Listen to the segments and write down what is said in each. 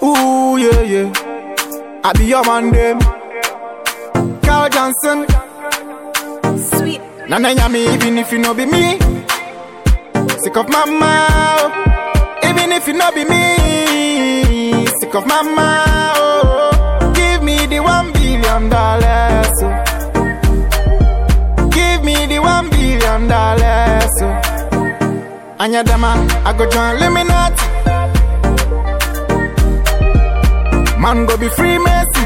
Ooh, yeah, yeah. I be your man, them. Carl Johnson. Sweet. Nana yami, even if you no be me. Sick of mama, oh. even if you no be me. Sick of mama, oh. Give me the one billion dollars, oh. Give me the one billion dollars, oh. Anya dama, I go join Illuminati. Man go be free Messi.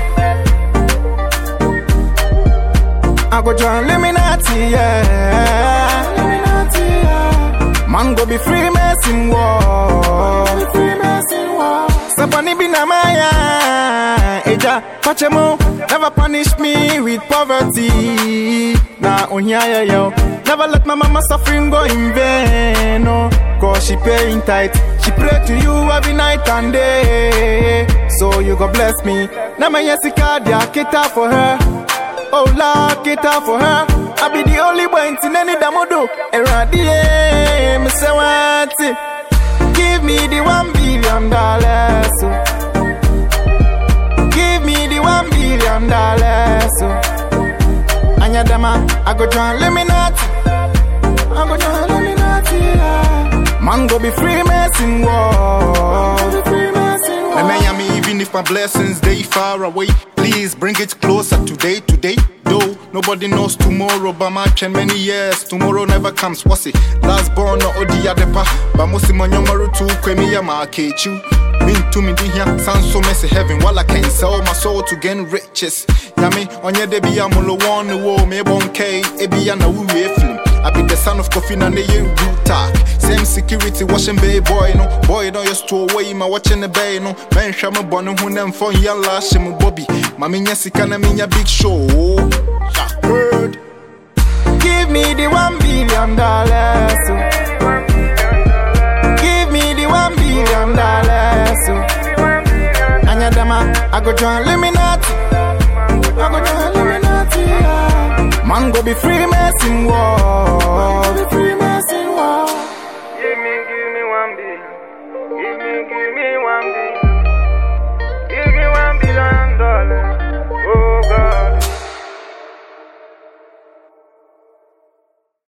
I go join Illuminati, yeah. Illuminati, yeah. Man go be free Mason war. Free Mason war. Sapani be na maya. Eja, pachemo. Never punish me with poverty. Nah, on here, yeah, yo. Never let my mama suffering go in vain, no. Cause she paying tight. She pray to you every night and day. So you go bless me. Now my Jessica, they cater for her. Oh Lord, cater for her. I be the only one in any damodo. Eradie, me say what? Give me the one billion dollars. oh. Give me the one billion dollars. oh. Anya dama, I go join Illuminati. I go join Illuminati. Yeah. Man go be free Mason war. Be free Mason war. And Miami, even if my blessings they far away, please bring it closer today, today. Though nobody knows tomorrow, but my chen many years. Tomorrow never comes. What's it? Last born no odi adepa, but most my young to kwemi ya ma kechu. Mean to me, here, sound so messy heaven. While I can sell my soul to gain riches. Yami, onye de be amulo one the war, me bon K, ebi ya na wu film. I be the son of Kofi na ne ye root talk. Same security washing bay boy no. Boy no just to away my watching the bay no. Man shama bonu hu nem phone ya lash mu Bobby. Mami nya sika na minya big show. Ya heard. Give me the one billion dollars. oh. Give me the one billion dollars. oh. Anya dama, I go join Illuminati. I go join Illuminati. Yeah. Man go be free Mason war. Be free Mason